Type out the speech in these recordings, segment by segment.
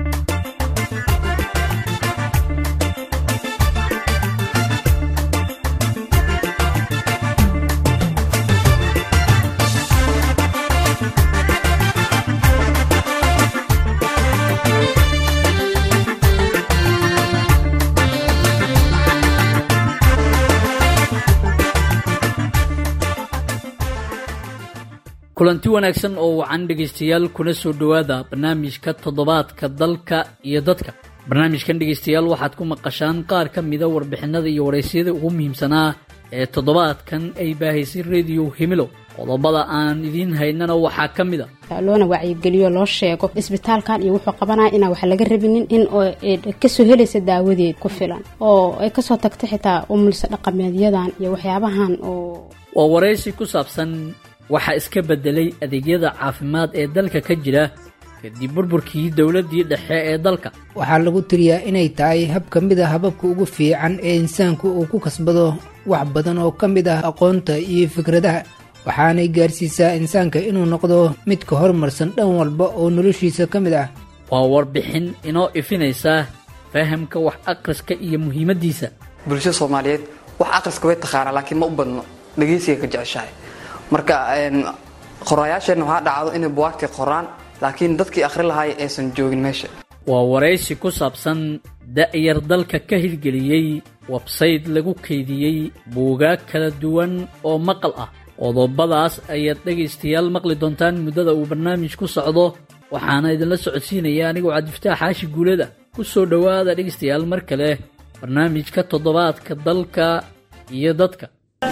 kulanti wanaagsan oo wacan dhegaystayaal kuna soo dhowaada barnaamijka toddobaadka dalka iyo dadka barnaamijkan dhegaystayaal waxaad ku maqashaan qaar ka mida warbixinada iyo waraysyada ugu muhiimsanaa ee toddobaadkan ay baahaysay rediyo himilo qodobada aan idiin haynana waxaa ka mid a loona wacyigeliyo loo sheego isbitaalkan iyo wuxuu qabanaya inaan wax laga rabinin in kasoo helaysa daawadeed ku filan oo ay kasoo tagta xitaa umulsa dhaqameedyadan iyo waxyaabahan oo waa waraysi ku saabsan waxaa iska beddelay adeegyada caafimaad ee dalka ka jira kadib burburkii dowladdii dhexe ee dalka waxaa lagu tiriyaa inay tahay hab ka mid a hababka ugu fiican ee insaanku uu ku kasbado wax badan oo ka mid ah aqoonta iyo fikradaha waxaanay gaarsiisaa insaanka inuu noqdo mid ka horumarsan dhan walba oo noloshiisa ka mid ah waa warbixin inoo ifinaysa fahamka wax akhriska iyo muhiimaddiisa bulshada soomaaliyeed wax akhriska way taqaanaa laakiin ma u badno dhegeysiga ka jeceshahay marka qoraayaasheenna waxaa dhacdo inay buwaagtii qoraan laakiin dadkii akhri lahaay aysan joogin meesha waa waraysi ku saabsan da'yar dalka ka hirgeliyey websayd lagu kaydiyey buugaag kala duwan oo maqal ah qodobadaas ayaad dhegaystayaal maqli doontaan muddada uu barnaamij ku socdo waxaana idinla socodsiinaya anigoo cabdifataax xaashi guulada ku soo dhowaada dhegaystayaal mar kale barnaamijka toddobaadka dalka iyo dadka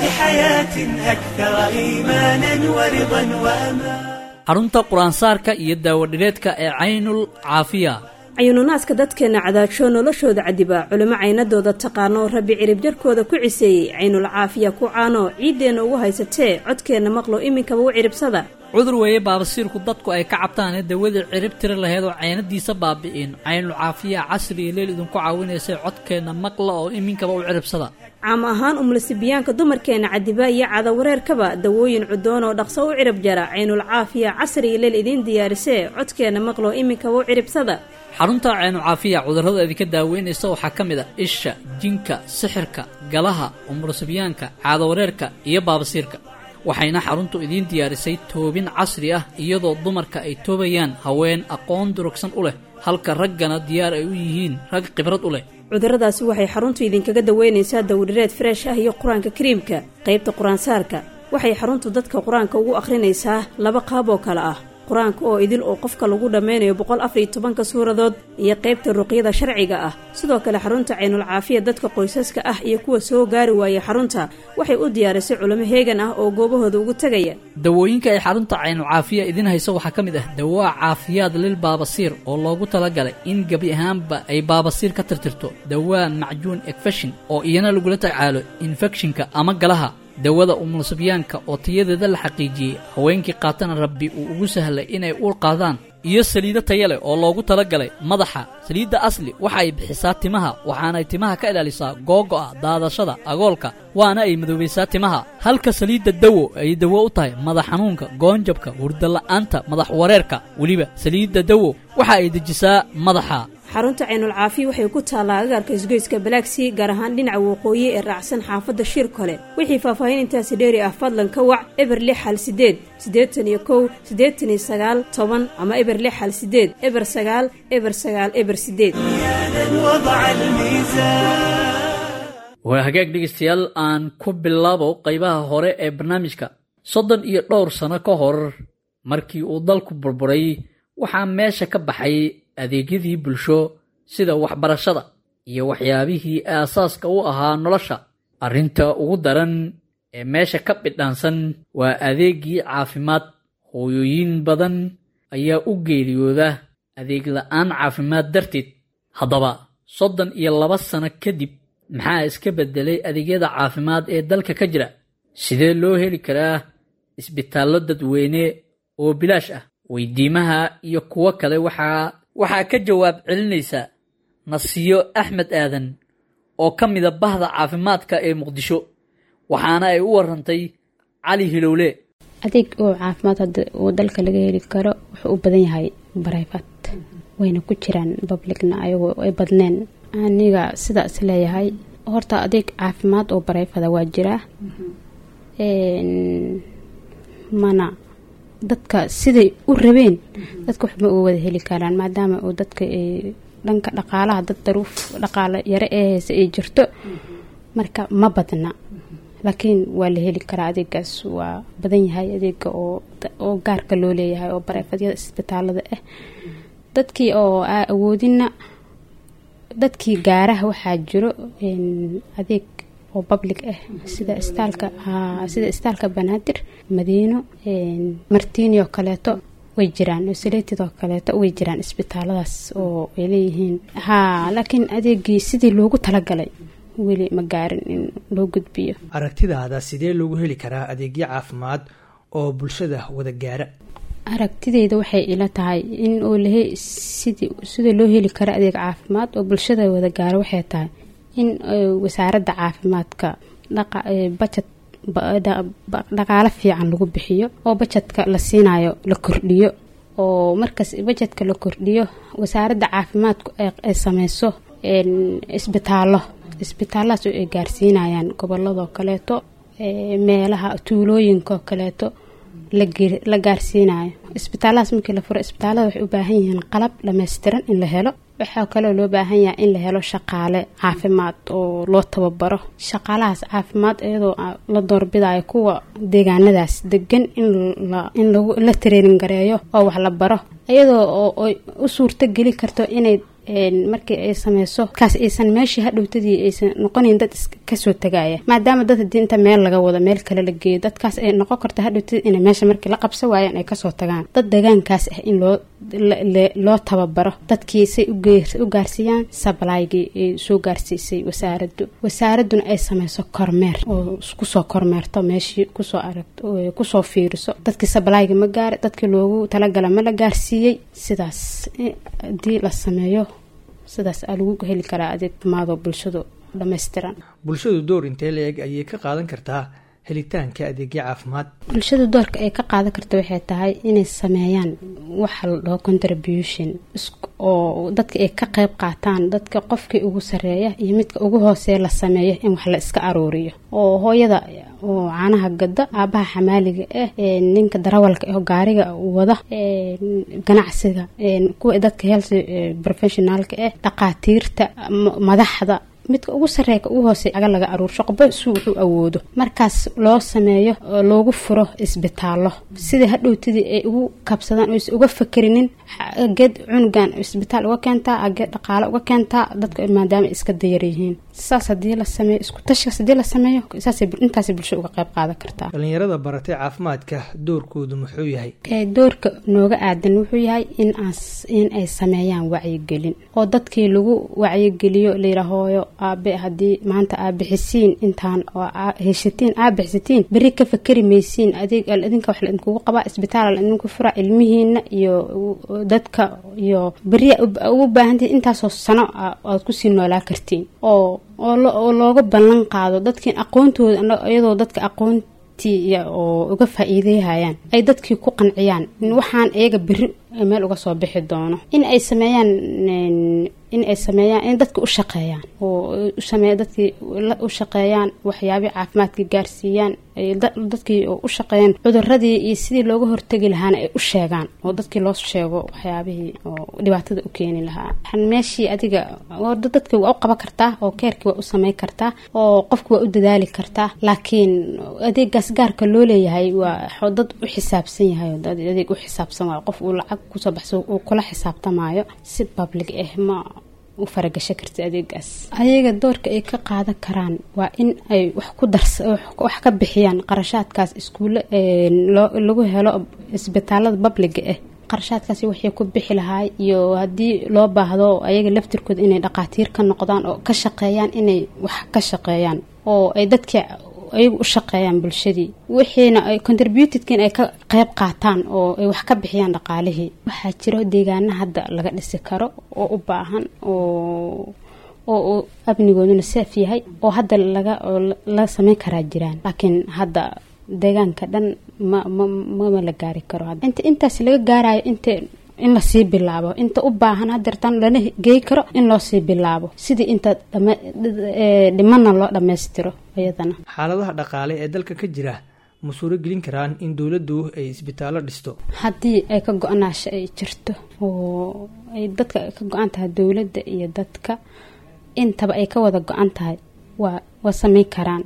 xarunta qur-aansaarka iyo daawadhireedka ee caynul caafiya cayuununaaska dadkeenna cadaajo noloshooda cadiba culimo caynadooda taqaano rabbi ciribjarkooda ku ciseeyey caynul caafiya ku caano ciiddeenna ugu haysatee codkeenna maqlo iminkaba u ciribsada cudur weeye baabasiirku dadku ay ka cabtaanee dawadii cirib tiri laheyd oo caynadiisa baabi'in caynul caafiya casri iyo leel idinku caawinaysay codkeenna maqla oo iminkaba u ciribsada caam ahaan umlasibiyaanka dumarkeenna cadiba iyo cadawareerkaba dawooyin cudoon oo dhaqso u cirib jara caynul caafiya casri iyo leel idiin diyaarisee codkeenna maqlo iminkaba u ciribsada xarunta caynul caafiya cudurrada idinka daaweynaysa waxaa ka mid a isha jinka sixirka galaha umurasibiyaanka caadawareerka iyo baabasiirka waxayna xaruntu idiin diyaarisay toobin casri ah iyadoo dumarka ay toobayaan haween aqoon durugsan u leh halka raggana diyaar ay u yihiin rag khibrad u leh cudurradaasi waxay xaruntu idinkaga daweynaysaa dawdhireed freesh ah iyo qur-aanka kariimka qaybta qur-aansaarka waxay xaruntu dadka qur-aanka ugu akhrinaysaa laba qaab oo kale ah qur-aanka oo idil oo qofka lagu dhammaynayo boqol afariyo tobanka suuradood iyo qaybta ruqyada sharciga ah sidoo kale xarunta caynul caafiya dadka qoysaska ah iyo kuwa soo gaari waaya xarunta waxay u diyaarisay culimo heegan ah oo goobahooda ugu tegaya dawooyinka ay xarunta caynul caafiya idiin hayso waxaa ka mid ah dawaa caafiyaad lil baabasiir oo loogu talagalay in gebi ahaanba ay baabasiir ka tirtirto dawaa macjuun ekfeshin oo iyana lagula tacaalo infekshinka ama galaha dawada umulsibyaanka oo tayadeeda la xaqiijiyey haweenkii qaatana rabbi uu ugu sahlay inay uur qaadaan iyo saliido taya leh oo loogu talagalay madaxa saliidda asli waxa ay bixisaa timaha waxaanay timaha ka ilaalisaa googo'a daadashada agoolka waana ay madoobaysaa timaha halka saliidda dawo ay dawo u tahay madax xanuunka goonjabka hurdala'aanta madax wareerka weliba saliidda dawo waxa ay dejisaa madaxa xarunta caynul caafiya waxay ku taallaa agaarka isgoyska balaagsii gaar ahaan dhinaca waqooyi ee raacsan xaafadda shir kole wixii faahfaahin intaasi dheeri ah fadlan ka wac eber lix hal sideed siddeetan iyo kow siddeetan iyo sagaal toban ama eber lix hal sideed eber sagaal eber sagaal eber sideed waa hagaag dhegaystayaal aan ku bilaabo qaybaha hore ee barnaamijka soddon iyo dhowr sano ka hor markii uu dalku burburay waxaa meesha ka baxay adeegyadii bulsho sida waxbarashada iyo waxyaabihii aasaaska u ahaa nolosha arrinta ugu daran ee meesha ka bidhaansan waa adeegii caafimaad hooyooyin badan ayaa u geeriyooda adeeg la'aan caafimaad darteed haddaba soddon iyo laba sano kadib maxaa iska beddelay adeegyada caafimaad ee dalka ka jira sidee loo heli karaa isbitaallo dadweyne oo bilaash ah weydiimaha iyo kuwo kale waxaa waxaa ka jawaab celinaysa nasiyo axmed aadan oo ka mida bahda caafimaadka ee muqdisho waxaana ay u warantay cali hilowle adeeg oo caafimaad hadda oo dalka laga heli karo wuxuu u badan yahay barayfat wayna ku jiraan publicna ayagoo ay badneen aniga sidaa is leeyahay horta adeeg caafimaad oo bareefada waa jiraa mana dadka siday u rabeen dadka waxma uga wada heli karaan maadaama uu dadka dhanka dhaqaalaha dad daruuf dhaqaalo yare ee heysa ay jirto marka ma badna laakiin waa la heli karaa adeegaas waa badan yahay adeega oo gaarka loo leeyahay oo bareefadyada isbitaalada ah dadkii oo aa awoodina dadkii gaaraha waxaa jiro adeeg oo public ah sida istaalka sida istaalka banaadir madiino martiini oo kaleeto way jiraan saletid oo kaleeto way jiraan isbitaaladaas oo ay leeyihiin haa laakiin adeegii sidii loogu talagalay weli ma gaarin in loo gudbiyo aragtidaada sidee loogu heli karaa adeegyo caafimaad oo bulshada wada gaara aragtideyda waxay ila tahay in oo lahe sidii sida loo heli karo adeeg caafimaad oo bulshada wada gaaro waxay tahay in wasaaradda caafimaadka bajad dhaqaalo fiican lagu bixiyo oo bajadka la siinayo la kordhiyo oo markaas bajadka la kordhiyo wasaaradda caafimaadku ay sameyso isbitaallo isbitaalladaas oo ay gaarsiinayaan goboladoo kaleeto meelaha tuulooyinkaoo kaleeto la gaarsiinayo isbitaalladaas markii la furo isbitaallada waxay u baahan yihiin qalab dhammaystiran in la helo waxaa kaloo loo baahan yahay in la helo shaqaale caafimaad oo loo tababaro shaqaalahaas caafimaad iyadoo la doorbidayo kuwa deegaanadaas degan in la training gareeyo oo wax la baro iyadoo oo u suurto geli karto inay markii ay sameyso kaas aysan meeshii hadhowtadii aysan noqonayn dad kasoo tagaya maadaama dad hadii inta meel laga wado meel kale la geeyo dadkaas ay noqon karta hadhowtadii inay meesha markii la qabsan waayaan ay kasoo tagaan dad deegaankaas ah in loo loo tababaro dadkii say u gaarsiiyaan sablaygii ay soo gaarsiisay wasaaraddu wasaaraduna ay sameyso kormeer oo kusoo kormeerto meeshii kusoo arag kusoo fiiriso dadkii sablayga ma gaara dadkii loogu talagala ma la gaarsiiyey sidaas hadii la sameeyo sidaas aa lagu heli karaa adeeg maadoo bulshadu dhammaystiran bulshadu door intee la eg ayay ka qaadan kartaa helitaanka adeegyo caafimaad bulshada doorka ay ka qaadan karta waxay tahay inay sameeyaan waxa la dhaho contribution oo dadka ay ka qeyb qaataan dadka qofkii ugu sareeya iyo midka ugu hooseeya la sameeyo in wax la iska aruuriyo oo hooyada oo caanaha gada aabaha xamaaliga ah ninka darawalka oo gaariga wada ganacsiga kuwa dadka health professionaalka ah dhaqaatiirta madaxda midka ugu sareeya ugu hoose aga laga aruursho qoba su wuxuu awoodo markaas loo sameeyo oo loogu furo isbitaallo sidai hadhowtadii ay ugu kabsadaan oysa uga fakerinin geed cunugan isbitaal uga keentaa ageed dhaqaale uga keentaa dadka maadaama ay iska dayar yihiin saas hadii la sameeyo isku tashkas hadii la sameeyo intaasay bulsho uga qayb qaadan kartaa dhalinyarada baratay caafimaadka doorkoodu muxuu yahay doorka nooga aadan wuxuu yahay in in ay sameeyaan wacyigelin oo dadkii lagu wacyigeliyo layidhahooyo aabe haddii maanta aa bixisiin intaan oo heshatiin aa bixisatiin beri ka fakeri maysiin adeeg idinka wax laidinkugu qabaa isbitaal laidinku fura ilmihiina iyo dadka iyo beri ugu baahantii intaasoo sano aad kusii noolaa kartiin oo oo looga ballan qaado dadkii aqoontooda iyadoo dadka aqoontii oo uga faa-iideyhayaan ay dadkii ku qanciyaan waxaan iyaga beri meel uga soo bixi doono in ay sameeyaan in ay sameeyaan in dadka u shaqeeyaan oo usameeya dadkii u shaqeeyaan waxyaabihii caafimaadka gaarsiiyaan dadkii oo u shaqeeyaan cuduradii iyo sidii looga hortegi lahaana ay u sheegaan oo dadkii loo sheego waxyaabihii oo dhibaatada u keeni lahaa meeshii adiga dadkii waa u qaban kartaa oo keerkii waa u sameyn kartaa oo qofki waa u dadaali kartaa laakiin adeegaas gaarka loo leeyahay waa dad u xisaabsan yahay adeeg u xisaabsan waay qof uu lacag kusoo baxso uu kula xisaabtamaayo si public ah ma u faragasho karta adeegaas ayaga doorka ay ka qaadan karaan waa in ay wax ku dars wax ka bixiyaan qarashaadkaas iskuulle lagu helo isbitaalada babliga ah qarashaadkaasi waxay ku bixi lahaay iyo haddii loo baahdo ayaga laftirkooda inay dhaqaatiir ka noqdaan oo ka shaqeeyaan inay wax ka shaqeeyaan oo ay dadkii ayagu u shaqeeyaan bulshadii wixiina ay contributedka in ay ka qeyb qaataan oo ay wax ka bixiyaan dhaqaalihii waxaa jiro deegaana hadda laga dhisi karo oo u baahan oo oo amnigooduna saaf yahay oo hadda laga la sameyn karaa jiraan laakiin hadda deegaanka dhan ma ma mama la gaari karo inta intaas laga gaarayo inta in lasii bilaabo inta u baahan hadeertan lana gey karo in loo sii bilaabo sidii inta dhimana loo dhammaystiro iyadana xaaladaha dhaqaale ee dalka ka jira ma suuro gelin karaan in dowladdu ay isbitaallo dhisto haddii ay ka go-naasho ay jirto oo ay dadka ka go-an tahay dowladda iyo dadka intaba ay ka wada go-an tahay waa waa sameyn karaan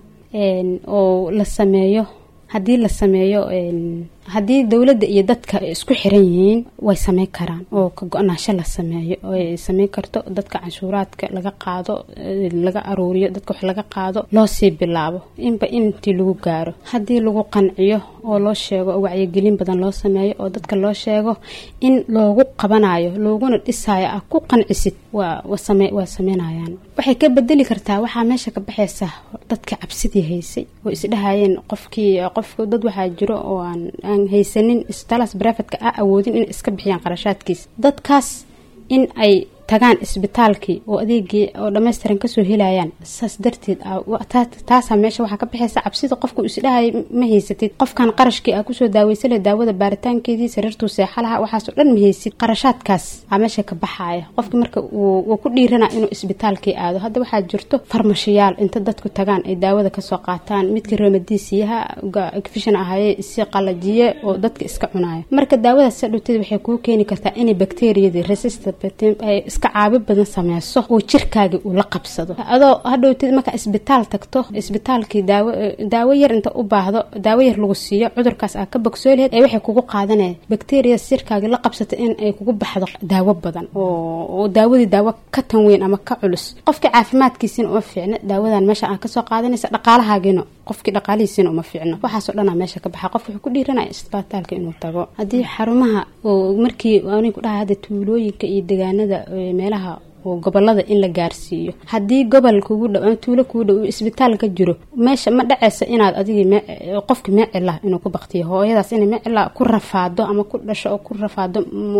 oo la sameeyo haddii la sameeyo haddii dowladda iyo dadka ay isku xiran yihiin way sameyn karaan oo ka go-naasho la sameeyo ay sameyn karto dadka canshuuraadka laga qaado laga aruuriyo dadka wax laga qaado loo sii bilaabo inba intii lagu gaaro haddii lagu qanciyo oo loo sheego oo wacyigelin badan loo sameeyo oo dadka loo sheego in loogu qabanayo looguna dhisayo ah ku qancisid waa waa sameynayaan waxay ka bedeli kartaa waxaa meesha ka baxaysa dadka cabsidii haysay oo isdhahayeen qofkii qof dad waxaa jiro oo aan aan haysanin isbitaalas barafadka a awoodin inay iska bixiyaan qarashaadkiis dadkaas in ay tagaan isbitaalkii oo adeegii oo dhammaystiran kasoo helayaan saas darteed taasaa meesha waxaa ka baxaysa cabsida qofku isdhahay ma haysatid qofkan qarashkii aa kusoo daaweysale daawada baaritaankeedii sariirtuu seexalaha waxaasoo dhan ma haysid qarashaadkaas aa meesha ka baxaaya qofkii marka wuu ku dhiirana inuu isbitaalkii aado hadda waxaa jirto farmashiyaal inta dadku tagaan ay daawada kasoo qaataan midka remadiisiyaha fishan ahaye si qalajiye oo dadka iska cunaayo marka daawadaas sadhowteed waxay kuu keeni kartaa inay bakteriyadii resistant iska caabi badan sameyso oo jirkaagii uu la qabsado adoo hadhowteed markaa isbitaal tagto isbitaalkii daawo daawo yar inta u baahdo daawo yar lagu siiyo cudurkaas aa ka bogsoo laheyd ee waxay kugu qaadanaya bakteriya jirkaagii la qabsata in ay kugu baxdo daawo badan oo daawadii daawo ka tan weyn ama ka culus qofkii caafimaadkiisina uma fiicno daawadan meesha aa kasoo qaadanaysa dhaqaalahaagiina qofkii dhaqaalihiisina uma fiicno waxaasoo dhanaa meesha ka baxa qofka wuxuu ku dhiiranaya isbitaalka inuu tago haddii xarumaha markii ani ku dhaha hadda tuulooyinka iyo degaanada meelaha oo gobolada in la gaarsiiyo haddii gobol kugu dhow ama tuulo kugu dhow isbitaal ka jiro meesha ma dhaceysa inaad adigii qofki meecila inuu ku baktiyo hooyadaas inay meecila ku rafaado ama ku dhasho oo ku rafaado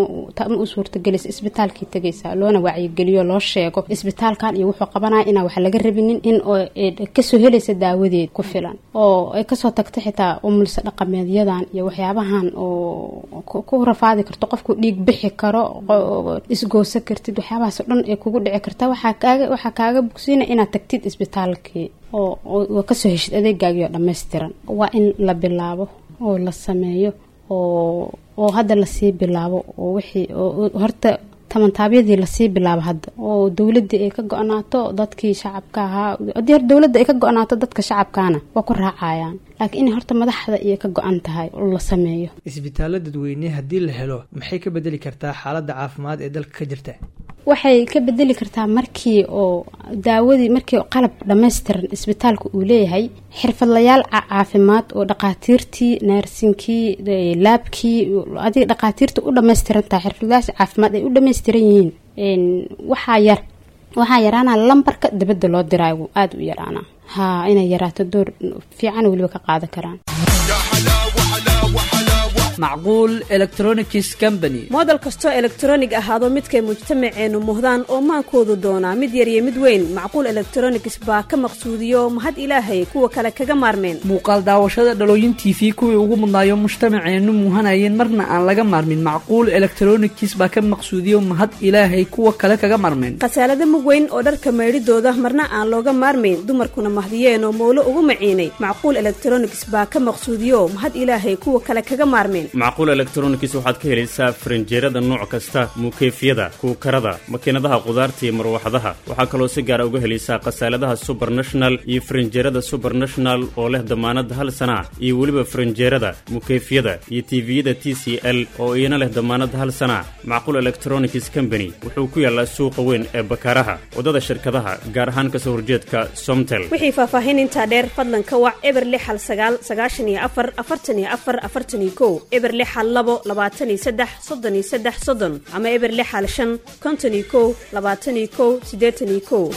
ma u suurtagelisa isbitaalkii tegaysa loona wacyigeliyo loo sheego isbitaalkan iyo wuxuu qabanaya inaan wax laga rabinin in kasoo helaysa daawadeed ku filan oo ay kasoo tagto xitaa umulsa dhaqameedyadan iyo waxyaabahan oo ku rafaadi karto qofku dhiig bixi karo isgoosa kartid waxyaabahaas o dhan kugu dhici karta waxaa kaaga waxaa kaaga bogsiina inaad tagtid isbitaalkii oo kasoo heshid adeegaagii oo dhammaystiran waa in la bilaabo oo la sameeyo oo oo hadda lasii bilaabo oo wixii horta tamantaabyadii lasii bilaabo hadda oo dowladii ay ka go-naato dadkii shacabka ahaa haddii hor dowladda ay ka go-naato dadka shacabkaana waa ku raacayaan laakiin inay horta madaxda iyo ka go-an tahay la sameeyo isbitaallo dadweyne haddii la helo maxay ka bedeli kartaa xaaladda caafimaad ee dalka ka jirta waxay ka bedeli kartaa markii oo daawadii markii qalab dhammaystiran isbitaalka uu leeyahay xirfadlayaal caafimaad oo dhaqaatiirtii naarsinkii laabkii adiga dhaqaatiirta u dhammaystiran tahay xirfadlayaasha caafimaad ay u dhammaystiran yihiin waxaa yar waxaa yaraanaa lambarka dibadda loo diraayo aada u yaraanaa haa inay yaraato door fiican weliba ka qaadan karaan macquul electronics company moodel kastoo elektronig ahaado midkay mujtamaceennu muhdaan oo maankoodu doonaa mid yar iyo mid weyn macquul electronics baa ka maqsuudiyo mahad ilaahay kuwa kale kaga maarmeen muuqaal daawashada dhalooyin t v kuwii ugu mudnaayo mujtamaceennu muuhanayeen marna aan laga maarmin macquul electronics baa ka maqsuudiyo mahad ilaahay kuwa kale kaga maarmeen khasaalada mug weyn oo dharka maydhidooda marna aan looga maarmayn dumarkuna mahdiyeen oo mowlo ugu maciinay macquul electronics baa ka maqsuudiyo mahad ilaahay kuwa kale kaga maarmeen macquul elektronics waxaad ka helaysaa farinjeerada nooc kasta muukeyfyada kuukarada makiinadaha qudaarta iyo marwaxadaha waxaa kaloo si gaara uga helaysaa khasaaladaha subernational iyo farinjeerada subernational oo leh damaanad hal sana iyo weliba farinjeerada mukeyfyada iyo tiviyada t c l oo iyana leh damaanad hal sana macquul electronics company wuxuu ku yaallaa suuqa weyn ee bakaaraha waddada shirkadaha gaar ahaan kasoo horjeedka somtel wixii faahfaahin intaa dheer fadlan ka wac eber lix hal sagaal sagaashan iyo afar afartan iyo afar afartan iyo kow eber lix hal labo labaatan iyo saddex soddon iyo saddex soddon ama eber lix hal shan konton iyo kow labaatan iyo kow siddeetan iyo kow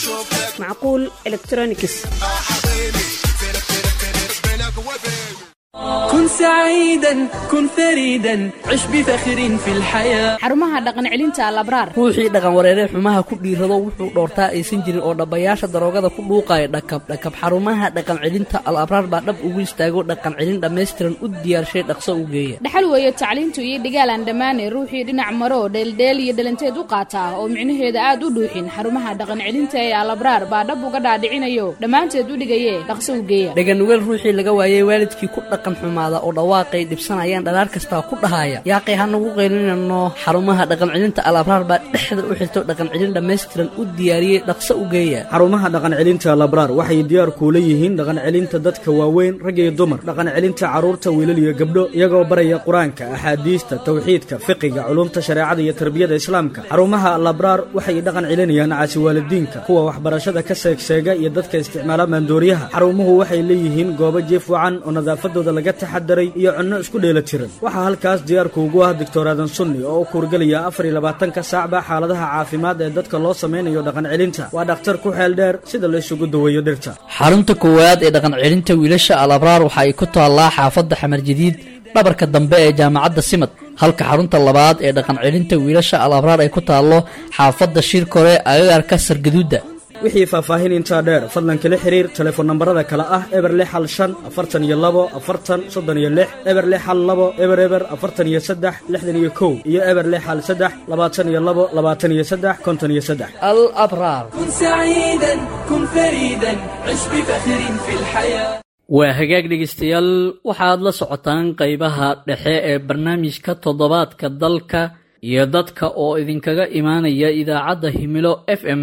macquul electronics كن سعيدا كن فريدا عش بفخر في الحياة xarumaha dhaqan celinta alabraar ruuxii dhaqan wareeree xumaha ku dhiirado wuxuu dhoortaa aysan jirin oo dhabbayaasha daroogada ku dhuuqaya dhakab dhakab xarumaha dhaqan celinta al abraar baa dhab ugu istaago dhaqan celin dhammaystiran u diyaarshay dhaqso u geeya dhaxal weeye tacliintu iyo dhigaal aan dhammaane ruuxii dhinac maro dheeldheel iyo dhalanteed u qaata oo micnaheeda aad u dhuuxin xarumaha dhaqan celinta ee alabraar baa dhab uga dhaadhicinayo dhammaanteed u dhigaye dhaqso u geeya dhaganugeel ruuxii laga waayey waalidkii ku dhaqan xumaada oo dhawaaqay dhibsanayaan dhalaar kastaa ku dhahaya yaaqay hanagu qaylinano xarumaha dhaqan celinta al abraar baa dhexda u xirto dhaqan celin dhammaystiran u diyaariyey dhaqso u geeya xarumaha dhaqan celinta labraar waxay diyaar kuula yihiin dhaqan celinta dadka waaweyn rag iyo dumar dhaqan celinta carruurta wiilal iyo gabdho iyagoo baraya qur-aanka axaadiista tawxiidka fiqiga culumta shareecada iyo tarbiyada islaamka xarumaha labraar waxay dhaqan celinayaan caasi waalidiinka kuwa waxbarashada ka seegseega iyo dadka isticmaala maandooriyaha xarumuhu waxay leeyihiin goobo jiif wacan oo nadaafadooda laga taxadaray iyo cunno isku dheelatiran waxaa halkaas diyaarkuugu ah doctor aadan sunni oo u kuurgelaya afar iyo labaatanka saacba xaaladaha caafimaad ee dadka loo samaynayo dhaqan celinta waa dhakhtar ku xeel dheer sida la isugu daweeyo dhirta xarunta koowaad ee dhaqan celinta wiilasha al abraar waxa ay ku taallaa xaafadda xamar jadiid dhabarka dambe ee jaamacadda simad halka xarunta labaad ee dhaqan celinta wiilasha al abraar ay ku taallo xaafadda shirkore agagarka sargaduudda wixii faahfaahin intaa dheer fadlan kala xiriir telefoon nambarada kale ah eber lix hal shan afartan iyo labo afartan soddon iyo lix eber lix hal labo eber eber afartan iyo saddex lixdan iyo kow iyo eber lix hal saddex labaatan iyo labo labaatan iyo saddex konton iyo saddex al abraar كن سعيدا كن فريدا عش بفخر في الحياة waa hagaag dhegaystayaal waxaad la socotaan qaybaha dhexe ee barnaamijka toddobaadka dalka iyo dadka oo idinkaga imaanaya idaacadda himilo f m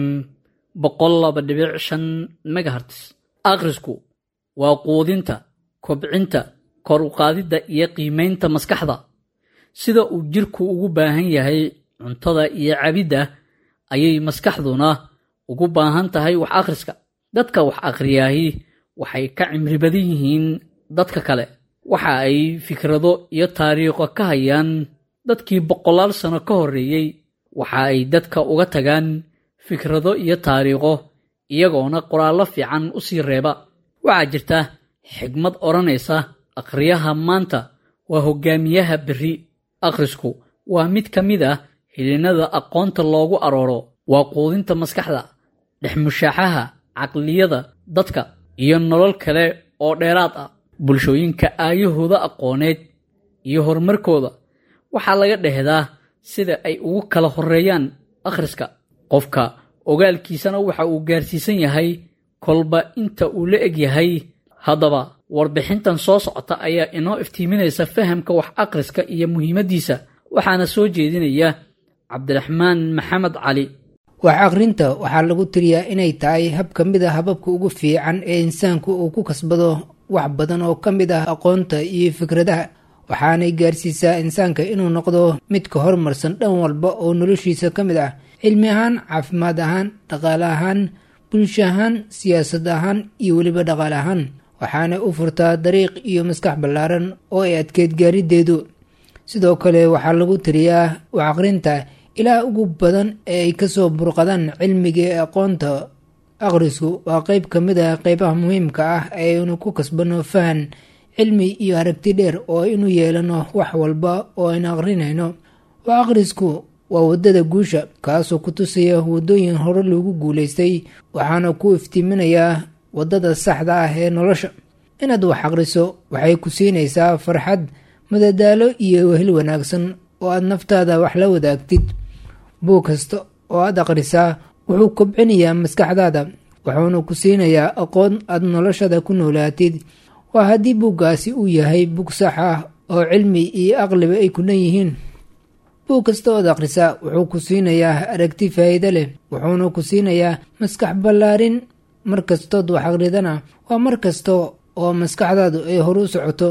boqol laba dhibic shan megaherts akhrisku waa quudinta kobcinta kor u qaadidda iyo qiimaynta maskaxda sida uu jirku ugu baahan yahay cuntada iyo cabidda ayay maskaxduna ugu baahan tahay wax akhriska dadka wax akhriyaahi waxay ka cimri badan yihiin dadka kale waxa ay fikrado iyo taariikho ka hayaan dadkii boqolaal sano ka horreeyey waxa ay dadka uga tagaan fikrado iyo taariikho iyagoona qoraallo fiican u sii reeba waxaa jirta xigmad odhanaysa akhriyaha maanta waa hoggaamiyaha berri akhrisku waa mid ka mid ah hilinnada aqoonta loogu arooro waa quudinta maskaxda dhexmushaaxaha caqliyada dadka iyo nolol kale oo dheeraad ah bulshooyinka aayahooda aqooneed iyo horumarkooda waxaa laga dhehdaa sida ay ugu kala horreeyaan akhriska qofka ogaalkiisana waxa uu gaarsiisan yahay kolba inta uu la eg yahay haddaba warbixintan soo socota ayaa inoo iftiiminaysa fahamka wax akhriska iyo muhiimaddiisa waxaana soo jeedinaya cabdiraxmaan maxamed cali wax akhrinta waxaa lagu tiriyaa inay tahay hab ka mid a hababka ugu fiican ee insaanku uu ku kasbado wax badan oo ka mid ah aqoonta iyo fikradaha waxaanay gaarsiisaa insaanka inuu noqdo mid ka horumarsan dhan walba oo noloshiisa ka mid ah cilmi ahaan caafimaad ahaan dhaqaale ahaan bulsho ahaan siyaasad ahaan iyo weliba dhaqaale ahaan waxaanay u furtaa dariiq iyo maskax ballaaran oo ay adkeyd gaarideedu sidoo kale waxaa lagu tiriyaa wax akhrinta ilaah ugu badan ee ay kasoo burqadaan cilmiga ee aqoonta akhrisku waa qeyb ka mid ah qeybaha muhiimka ah ee aynu ku kasbano fahan cilmi iyo aragti dheer oo aynu yeelano wax walba oo aynu akhrinayno wax akhrisku waa waddada guusha kaasoo ku tusaya waddooyin hore loogu guulaystay waxaana ku iftiiminayaa waddada saxda ah ee nolosha inaad wax akhriso waxay ku siinaysaa farxad madadaalo iyo wehel wanaagsan oo aad naftaada wax la wadaagtid buug kasta oo aad akhrisaa wuxuu kobcinayaa maskaxdaada wuxuuna ku siinayaa aqoon aad noloshada ku noolaatid waa haddii buuggaasi uu yahay bug sax ah oo cilmi iyo aqliba ay ku leeyihiin buug kasta ood akhrisaa wuxuu ku siinayaa aragti faa'iido leh wuxuuna ku siinayaa maskax ballaarin mar kastood wax akhridana waa mar kasta oo maskaxdaadu ay horu socoto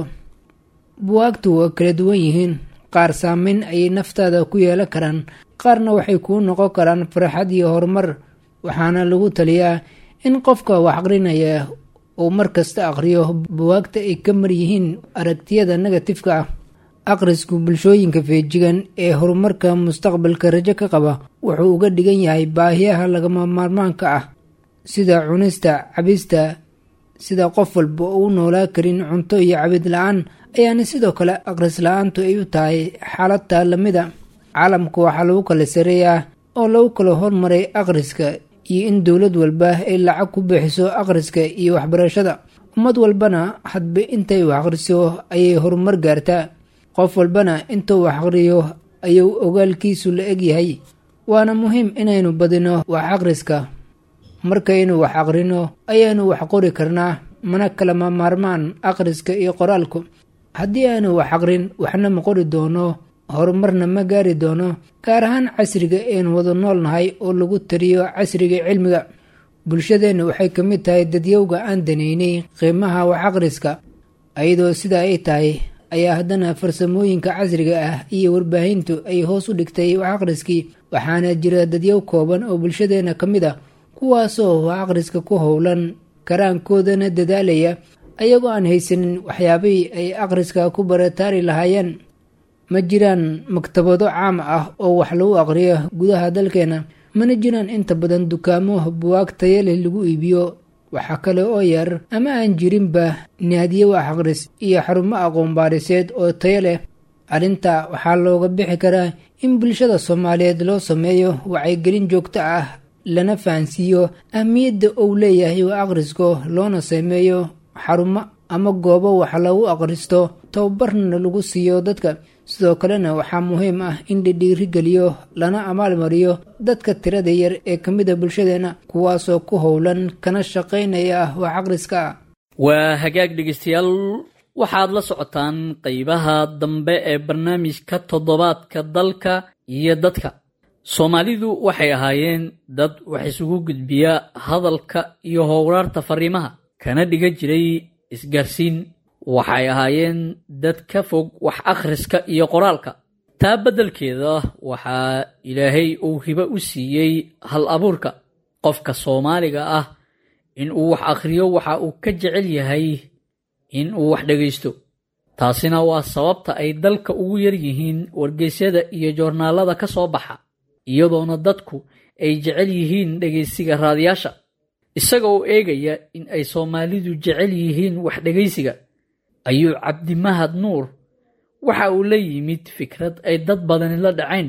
buwaagtu waa kala duwan yihiin qaar saameyn ayay naftaada ku yeelan karaan qaarna waxay kuu noqon karaan farxad iyo horumar waxaana lagu taliyaa in qofka wax aqrinaya uu mar kasta aqhriyo buwaagta ay ka mar yihiin aragtiyada negatifka ah akhrisku bulshooyinka feejigan ee horumarka mustaqbalka rajo ka qaba wuxuu uga dhigan yahay baahiyaha lagama maarmaanka ah sida cunista cabista sida qof walba oo u noolaa karin cunto iyo cabid la-aan ayaana sidoo kale aqris la-aantu ay u tahay xaaladta lamida caalamka waxaa lagu kala sareeyaa oo lagu kala hormaray akhriska iyo in dowlad walba ay lacag ku bixiso akhriska iyo waxbarashada ummad walbana hadba intay wax akhriso ayay horumar gaartaa qof walbana intuu wax akhriyo ayuu ogaalkiisu la egyahay waana muhiim inaynu badino wax akhriska markaynu wax akhrino ayaanu wax qori karnaa mana kalama maarmaan akhriska iyo qoraalku haddii aanu wax aqrin waxna ma qori doono horumarna ma gaari doono gaar ahaan casriga aynu wada nool nahay oo lagu tariyo casriga cilmiga bulshadeenna waxay ka mid tahay dadyowga aan daneynay qiimaha wax aqriska ayadoo sidaa ay tahay ayaa haddana farsamooyinka casriga ah iyo warbaahintu ay hoos u dhigtay wax aqriskii waxaana jira dadyow kooban oo bulshadeenna ka mid ah kuwaasoo wax aqriska ku howlan karaankoodana dadaalaya ayagoo aan haysanin waxyaabihii ay akhriska ku barataari lahaayeen ma jiraan maktabado caam ah oo wax lagu aqriyo gudaha dalkeena mana jiraan inta badan dukaamo buwaag taya leh lagu iibiyo waxaa kale oo yar ama aan jirinba naadiye wax aqhris iyo xarumo aqoon baadhiseed oo tayo leh arrinta waxaa looga bixi karaa in bulshada soomaaliyeed loo sameeyo wacyigelin joogto ah lana fahansiiyo ahmiyadda uu leeyahay wax akhrisko loona sameeyo xarumo ama goobo wax lagu akhristo tababarna lagu siiyo dadka sidoo kalena waxaa muhiim ah in la dhiirigeliyo lana amaalmariyo dadka tirada yar ee ka mid a bulshadeenna kuwaasoo ku howlan kana shaqaynaya wax akhriska waa hagaag dhegeystayaal waxaad la socotaan qeybaha dambe ee barnaamijka toddobaadka dalka iyo dadka soomaalidu waxay ahaayeen dad wax isugu gudbiya hadalka iyo howraarta fariimaha kana dhiga jiray isgaarsiin waxay ahaayeen dad ka fog wax akhriska iyo qoraalka taa beddelkeeda waxaa ilaahay uu hibo u siiyey hal abuurka qofka soomaaliga ah in uu wax akhriyo waxa uu ka jecel yahay in uu wax dhegaysto taasina waa sababta ay dalka ugu yar yihiin wargeysyada iyo joornaalada ka soo baxa iyadoona dadku ay jecel yihiin dhegaysiga raadiyaasha isagoo eegaya in ay soomaalidu jecel yihiin wax dhegaysiga ayuu cabdimahad nuur waxa uu la yimid fikrad ay dad badani la dhacayn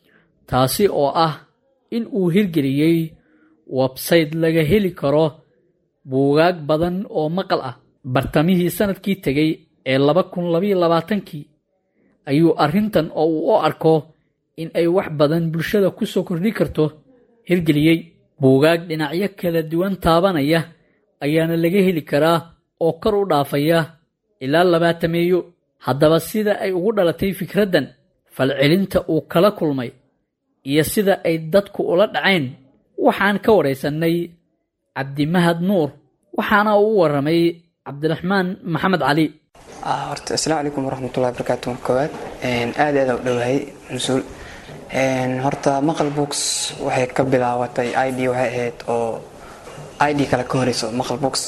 taasi oo ah in uu hirgeliyey websayte laga heli karo buugaag badan oo maqal ah bartamihii sanadkii tegay ee laba kun labayo labaatankii ayuu arrintan oo uu u arko in ay wax badan bulshada ku soo kordhi karto hirgeliyey buugaag dhinacyo kala duwan taabanaya ayaana laga heli karaa oo kor u dhaafaya ilaa labaatameeyo haddaba sida ay ugu dhalatay fikraddan falcelinta uu kala kulmay iyo sida ay dadku ula dhacayn waxaan ka waraysannay cabdimahad nuur waxaana uu u warramay cabdiraxmaan maxamed cali horta asalaamu calaykum waraxmatullahi barakaatu koowaad aad aad u dhowahay mas-uul horta maqal books waxay ka bilaabatay i d waxay ahayd oo i d kale ka horeyso maqal books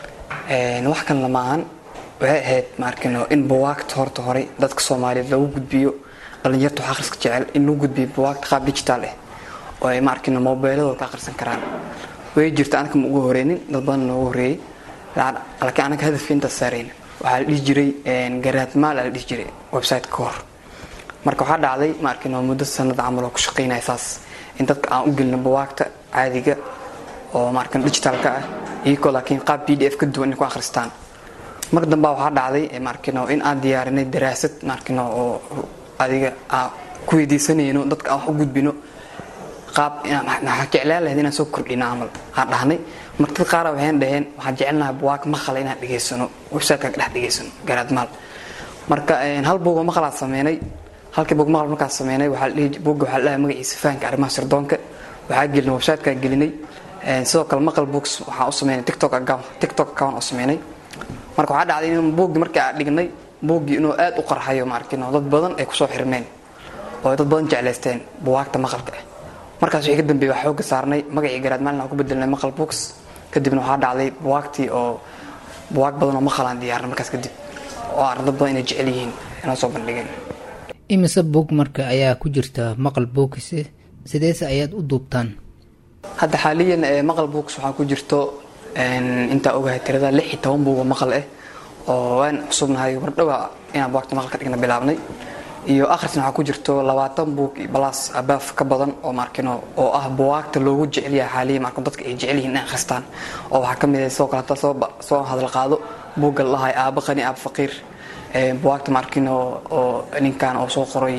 wax kan lama ahan waxay ahayd maarkino in buwaagta horta horey dadka soomaaliyeed lagu gudbiyo dhalinyarta wax akhriska jecel in lagu gudbiyo buwaagta qaab digital ah oo ay maarkino mobiiladooda ka akhrisan karaan way jirta anaka ma ugu horeynin dad badan noogu horeeyey laakiin anaga hadafka intaas saarayna waxaa la dhihi jiray garaadmaal la dhihi jiray website ka hor marka waxaa dhacday maarkino muddo sanad camal oo ku shaqaynaya saas in dadka aan u gelino buwaagta caadiga oo maarkino digitalka ah iyagoo laakiin qaab b d f ka duwan inay ku akhristaan mar dambaa waxaa dhacday maarkino in aan diyaarinay daraasad maarkino oo adiga aan ku weydiisanayno dadka aan wax u gudbino qaab maxaa jeclaan lahayd inaan soo kordhino camal aan dhahnay marka dad qaara waxaan dhaheen waxaan jecelnahay buwaag maqala inaan dhegaysano websiteka dhex dhegaysano garaadmaal marka hal buuga maqalaad sameynay halkii buug maqal markaas sameynay buugga waxaa dhahay magaciisa fahanka arrimaha sirdoonka waxaa gelinay websiteka gelinay sidoo kale maqal books waxaa u sameynay tiktok account tiktok account oo sameynay marka waxaa dhacday in buuggii markii aan dhignay buuggii inuu aad u qarxayo maarkino dad badan ay kusoo xirmeen oo dad badan jeclaysteen buwaagta maqalka ah markaas wixii ka dambeeyey waa xooga saarnay magacii garaad maalin aan ku bedelnay maqal books kadibna waxaa dhacday buwaagtii oo buwaag badan oo maqalaan diyaarnay markaas kadib oo aan dad badan inay jecel yihiin inoo soo bandhigeen imise buug marka ayaa ku jirta maqal bookise sideese ayaad u duubtaan hadda xaaliyan maqal books waxaa ku jirto intaa ogahay tirada lix iyo toban buuga maqal ah oo waan cusubnahay mardhowa inaan buwaagta maqal ka dhigna bilaabnay iyo akhrisna waxaa ku jirto labaatan buug iyo balaas abaaf ka badan oo markino oo ah buwaagta loogu jecelyahay xaaliya marka dadka ay jecel yihiin inay akhristaan oo waxaa ka mid ah sidoo kaleeta soo soo hadal qaado buugga la lahay aaba qani aaba faqiir buwaagta markino oo ninkan oo soo qoray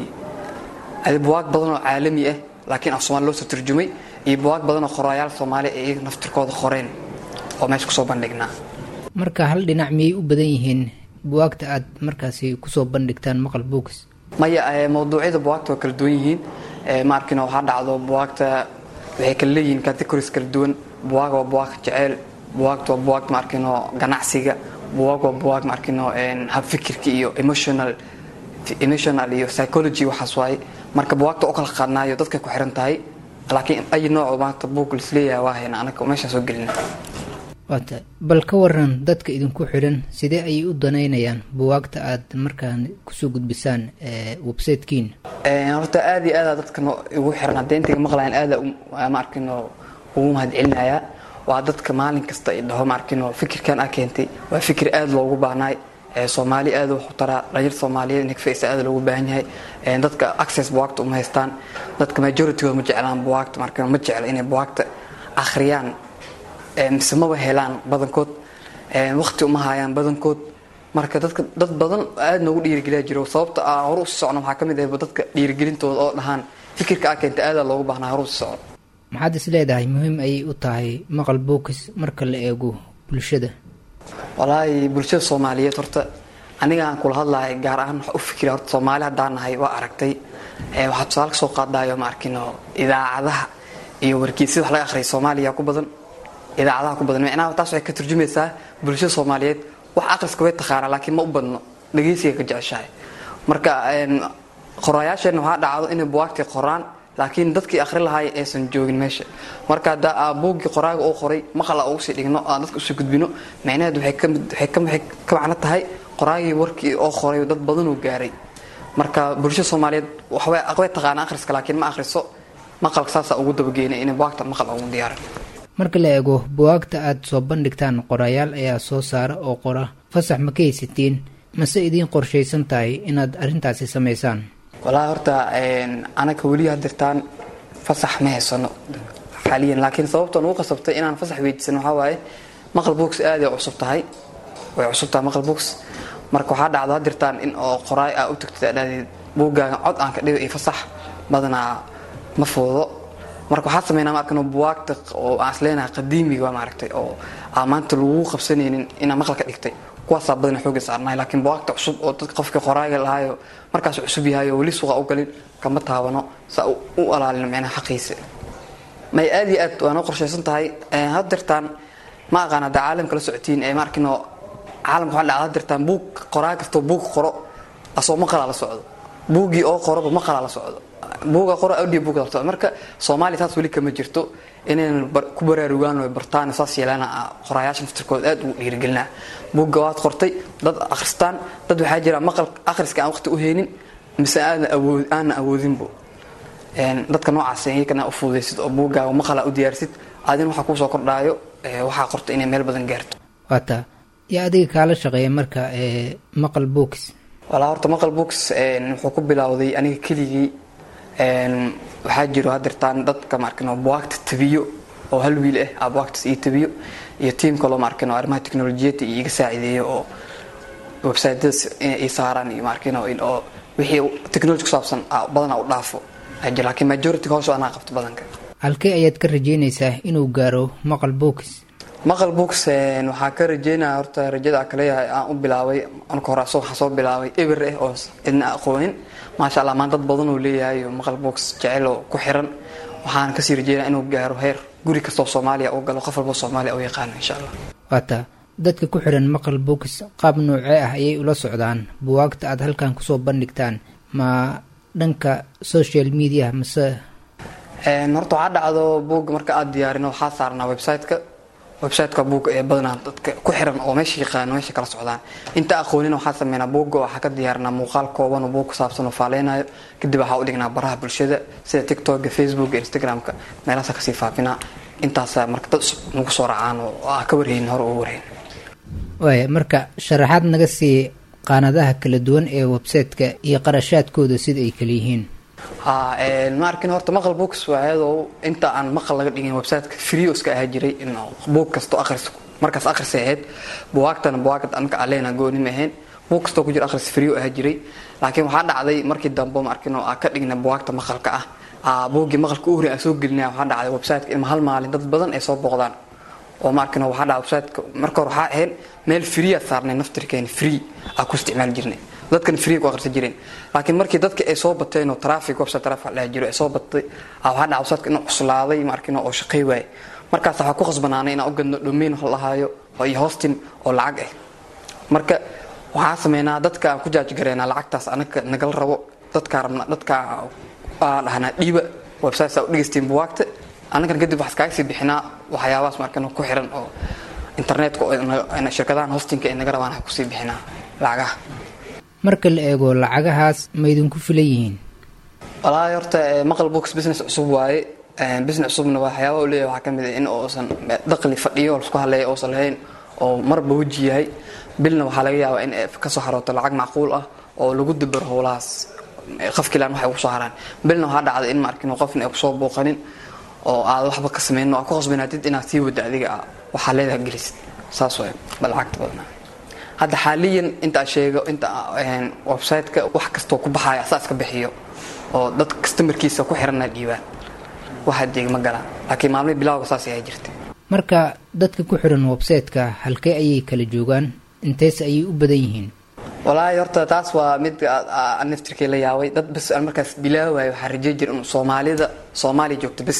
buwaag badan oo caalami ah laakiin af soomaali loo soo turjumay iyo buwaag badan oo qoraayaal soomaali ay iyaga naftirkooda qoreen oo meesha kusoo bandhignaa marka hal dhinac miyay u badan yihiin buwaagta aad markaasi kusoo bandhigtaan maqal books maya mawduucyada buwaagta waa kala duwan yihiin maarkino waxaa dhacdo buwaagta waxay kala leeyihiin categories kala duwan buwaag waa buwaag jeceyl buwaagta waa buwaag maarkino ganacsiga buwaag waa buwaag maarkino habfikirka iyo emotional emotional iyo psychology waxaas waaye marka buwaagta u kala qaadnaayo dadkay ku xiran tahay laakiin ay nooc maanta buug lisleeyahay waa hayna anaga meeshaan soo gelina waata bal ka waran dadka idinku xidhan sidee ayay u danaynayaan buwaagta aad markaan kusoo gudbisaan websitekiina horta aad iyo aada dadka igu xiran haddee intayga maqlayan aada maarkino ugu mahadcelinayaa waa dadka maalin kasta i dhaho maarkino fikirkan a keentay waa fikir aada loogu baahnaay soomaali aada u taraa dhalinyar soomaaliyeed nigfaysa aada loogu baahan yahay dadka access buwaagta uma haystaan dadka majoritygood ma jeclaan buwaagta marka ma jecla inay buwaagta akhriyaan mise maba helaan badankood waqti uma hayaan badankood marka dadka dad badan aada noogu dhiirigeliya jiro sababta aan horu usi socno waxaa ka mid ahba dadka dhiirigelintooda oo dhahaan fikirka a keenta aada loogu baahnaa horu usi socno maxaad is leedahay muhiim ayay u tahay maqal bookis marka la eego bulshada walaahi bulshada soomaaliyeed horta aniga aan kula hadlahay gaar ahaan waxa u fikira horta soomaali haddaan nahay waa aragtay waxaa tusaale kasoo qaadayo ma arkino idaacadaha iyo wargeysyada wax laga akhriya soomaaliya ku badan idaacadaha ku badan micnaha taas waxay ka turjumaysaa bulshada soomaaliyeed wax akhriska way taqaanaa laakiin ma u badno dhageysiga ka jeceshahay marka qoraayaasheenna waxaa dhacdo inay buwaagtii qoraan laakiin dadkii akhri lahaay aysan joogin meesha marka hadda buuggii qoraaga uu qoray maqal ugu sii dhigno aan dadka usii gudbino micnaheed waxay ka macno tahay qoraagii warkii oo qoray dad badanuu gaaray marka bulshada soomaaliyeed way taqaana akhriska laakiin ma akhriso maqalka saasaa ugu dabageynay inay buwaagta maqal ugu diyaaran marka la eego buwaagta aad soo bandhigtaan qorayaal ayaa soo saara oo qora fasax ma ka haysatiin mase idiin qorshaysan tahay inaad arrintaasi samaysaan walaa horta anaga weli hadirtaan fasax ma haysano xaaliyan laakiin sababta nugu qasabtay inaan fasax weydiisan waxaa waaye maqal books aaday cusub tahay way cusub tahay maqal books marka waxaa dhacdo hadirtaan in oo qoraay aa u tagtid adhaadeed buuggaaga cod aan ka dhigo iyo fasax badanaa ma fuudo marka waxaa sameynaa maarkan buwaagta oo aan isleenahay qadiimiga maaragtay oo aan maanta lagu qabsanaynin inaa maqal ka dhigtay kuwaasaa badana xooga saarnahay laakiin buwaagta cusub oo dadka qofkii qoraaga lahaayo markaas cusub yahay oo weli suuqa u galin kama taabano saa u alaalin micnaha xaqiisa may aad iyo aad waa noo qorshaysan tahay hadirtaan ma aqaan hadda caalamka la socotiin ee maarkino caalamka waxaa dhacda hadirtaan buug qoraa kastoo buug qoro asoo maqalaa la socdo buuggii oo qoroba maqalaa la socdo buuga qoro audio book la socdo marka soomaaliya saas weli kama jirto inaynan ku baraarugaan oo bartaan saas yeelana qoraayaasha naftirkooda aad ugu dhiirigelinaa buugga waad qortay dad akhristaan dad waxaa jira maqal akhriska aan waqti u haynin mise aadna awood aanna awoodinbo dadka noocaas iyakana u fududaysid oo buuggaaga maqala u diyaarsid adin waxaa kuusoo kordhaayo waxaa qorta inay meel badan gaarto waata yaa adiga kaala shaqeeya marka maqal books walaa horta maqal books wuxuu ku bilowday aniga keligii waxaa jiro hadirtaan dadka maarkin buwaagta tabiyo oo hal wiil ah aa buwaagtaas ii tabiyo iyo tiim kaloo maarkin arrimaha teknolojiyadda iyo iga saacideeyo oo websiteyadaas inay ii saaraan iyo maarkin oo wixii technology ku saabsan badanaa u dhaafo ajir laakiin majority hoos anaa qabto badanka halkee ayaad ka rajeynaysaa inuu gaaro maqal books maqal books waxaa ka rajeynaya horta rajada kaleeyahay aan u bilaabay anka hore waxaa soo bilaabay eber ah oo cidna aqoonin maasha allah maan dad badan uu leeyahay oo maqal books jecel oo ku xiran waxaan kasii rajeynaya inuu gaaro heer guri kastoo soomaaliya uu galo qof walbo soomaaliya u yaqaano insha allah waata dadka ku xiran maqal books qaab noocee ah ayay ula socdaan buwaagta aad halkan kusoo bandhigtaan ma dhanka social media mase horta waxaa dhacdo buugga marka aada diyaarino waxaa saarnaa website-ka websiteka buugga ee badanaa dadka ku xiran oo meesha yaqaano meesha kala socdaan inta aqoonina waxaa sameynaa buugga waxaa ka diyaarinaa muuqaal kooban oo buug ku saabsan oo faaleynayo kadib waxaa u dhignaa baraha bulshada sida tiktoka facebooka instagramka meelahaasa kasii faafinaa intaasaa marka dad cusub nagu soo raacaan oo aa ka warhaynin hore uga warhayn waaya marka sharaxaad naga sii qaanadaha kala duwan ee website-ka iyo qarashaadkooda sida ay kala yihiin ha ma arkin horta maqal books waa iyadoo inta aan maqal laga dhigin websiteka free iska ahaa jiray in buug kasto akhris markaas akhrisay ahayd buwaagtana buwaagta anka aleena gooni ma ahayn buug kastoo ku jira akhris free ahaa jiray laakiin waxaa dhacday markii dambe ma arkin oo aa ka dhigna buwaagta maqalka ah buuggii maqalka u hori aan soo gelinaya waxaa dhacday websiteka in hal maalin dad badan ay soo booqdaan oo ma arkin waxaa dhacday websiteka marka hore waxaa ahayd meel free aad saarnay naftirkeeni free aa ku isticmaali jirnay dadkan free ku akhrisan jireen laakiin markii dadka ay soo bateen oo traffic website traffic la jiro ay soo batay waxaa dhacday websiteka inuu cuslaaday ma arkin oo shaqay waay markaas waxaa ku khasbanaanay inaan u gadno domain wax lahaayo oo iyo hosting oo lacag ah marka waxaa sameynaa dadka aan ku jaajgareynaa lacagtaas anaga nagala rabo dadkaa rabna dadkaa aa dhahnaa dhiiba website saa u dhegeystiin buwaagta annagan kadib waxaa iskaaga sii bixinaa waxyaabahaas markan ku xiran oo internetka oo shirkadahan hostingka ay naga rabaan kusii bixinaa lacagaha marka la eego lacagahaas ma idinku filan yihiin walaahi horta maqal books business cusub waaye business cusubna waxyaaba u leeyahay waxaa ka mid ah in uusan daqli fadhiyo oo laisku hadleeya uusan lahayn oo marba weji yahay bilna waxaa laga yaabaa in ay kasoo xarooto lacag macquul ah oo lagu dabaro howlahaas qafkilaan waxay ugu soo haraan bilna waxaa dhacday in maarkin qofna ay kusoo booqanin oo aad waxba ka samaynin oo aad ku khasbanaatid inaad sii wadda adiga waxaa leedaha gelisid saas waay ba lacagta badnaa hadda xaaliyan intaa sheego inta websiteka wax kastoo ku baxaya asaa iska bixiyo oo dad customarkiisa ku xiranna dhiibaan wax adeeg ma galaan laakiin maalmihii bilawga saas ayaa jirtay marka dadka ku xiran website-ka halkee ayay kala joogaan intees ayay u badan yihiin walaahi horta taas waa mid naftirkii la yaabay dad bas aan markaas bilaawayo waxaa rajey jira in soomaalida soomaaliya joogto bas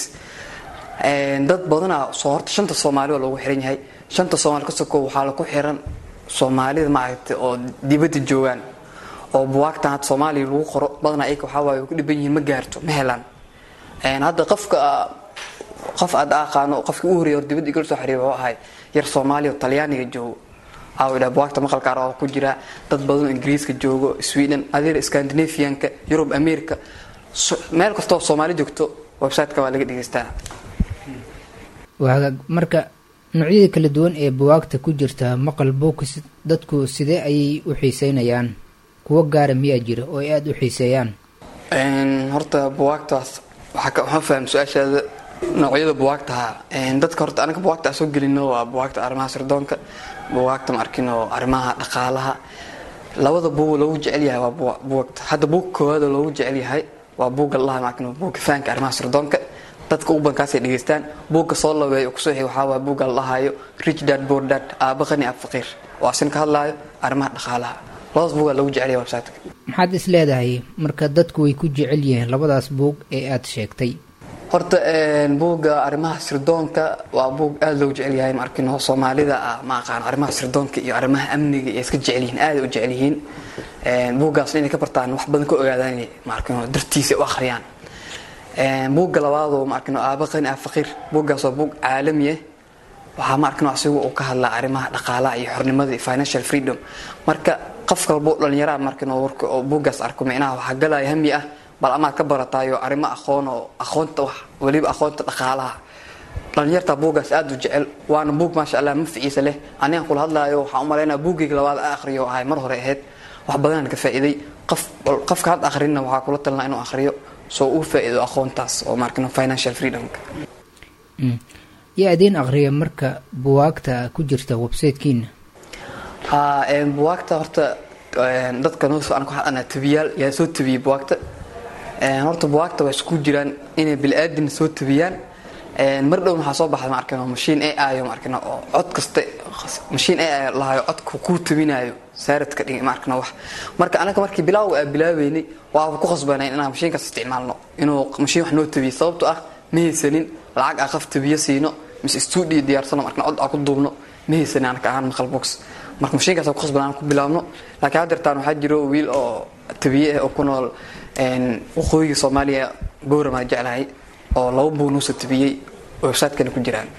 dad badanaa soo horta shanta soomaali oo loogu xiran yahay shanta soomaali ka soko waxaa laku xiran soomaalida maaragtay oo dibadda joogaan oo buwaagtan hadda soomaaliya lagu qoro badanaa iyaga waxaa waaye way ku dhiban yihiin ma gaarto ma helaan hadda qofka qof aad aqaano qofkii u horreeyay hor dibadda igala soo xiriir wuxuu ahay yar soomaaliya oo talyaaniga joogo awdha buwaagta maqalka araba ku jira dad badan oo ingiriiska joogo sweden adeer scandinavianka yurub america meel kastoo soomaali joogto websiteka waa laga dhegeystaa waa marka noocyada kala duwan ee buwaagta ku jirta maqal books dadku sidee ayay u xiiseynayaan kuwo gaara miyaa jira oo ay aada u xiiseeyaan horta buwaagtaas waxaan faham su-aashaada noocyada buwaagtaha dadka horta anaga buwaagta aan soo gelino waa buwaagta arrimaha sirdoonka buwaagta ma arkino arrimaha dhaqaalaha labada buug loogu jecel yahay waa buwagta hadda buug koowaad oo loogu jecel yahay waa buugga lalaha ma arkino buugga fahanka arrimaha sirdoonka dadka u bankaasay dhegeystaan buugga soo labeeyo kusoo xig waxaa waa buugga lalahayo rich dad poor dad aaba qani ab faqiir oo asin ka hadlaayo arrimaha dhaqaalaha labadaas buugaa loogu jecel yahay websiteka maxaad is leedahay marka dadku way ku jecel yihiin labadaas buug ee aada sheegtay horta buugga arrimaha sirdoonka waa buug aada loogu jecel yahay maarkino soomaalida ah ma aqaan arrimaha sirdoonka iyo arrimaha amniga ay iska jecel yihiin aada u jecel yihiin buuggaasna inay ka bartaan wax badan ka ogaadaan maarkino dartiisa u akhriyaan buugga labaadoo maarkino aaba qani ah faqiir buuggaas waa buug caalami ah waxaa maarkino asigu uu ka hadlaa arrimaha dhaqaalaha iyo xornimada iyo financial freedom marka qof kalbo dhalinyaraha markino warka oo buuggaas arko micnaha waxaa galaya hami ah bal amaad ka barataayo arrimo aqoon oo aqoonta wax weliba aqoonta dhaqaalaha dhalinyarta buuggaas aada u jecel waana buug maasha allah manficiisa leh anigan kula hadlaayo waxaan u malaynaa buuggayga labaad a akhriyo ahay mar hore ahayd wax badanaan ka faa'iiday qof qofka had akhrinna waxaa kula talnaa inuu akhriyo soo uu faa'iido aqoontaas oo markino financial freedomka yaa idiin akhriya marka buwaagta ku jirta websitekiina ha buwaagta horta dadka noo soo anku hadana tabiyaal yaa soo tabiyey buwaagta horta buwaagta waa isku jiraan inay bili-aadin soo tabiyaan mar dhown waxaa soo baxda maarkano mashiin a i maarkano oo cod kasta mashiin a i lahayo codka kuu tabinayo saaradka dhig maarkano wax marka anaga markii bilaawga aa bilaabeynay waaba ku khasbanayn inaan mashiinkaas isticmaalno inuu mashiin wax noo tabiyo sababto ah ma haysanin lacag aa qaf tabiyo siino mise studio diyaarsano markana cod aa ku duubno ma haysanin anaka ahaan maqal box marka mashiinkaas ku khasbanaan ku bilaabno laakiin haddeertaan waxaa jiro wiil oo tabiye ah oo ku nool waqooyiga soomaaliya gowramaa jeclahay oo laba buug nuusa tabiyey website-kana ku jiraan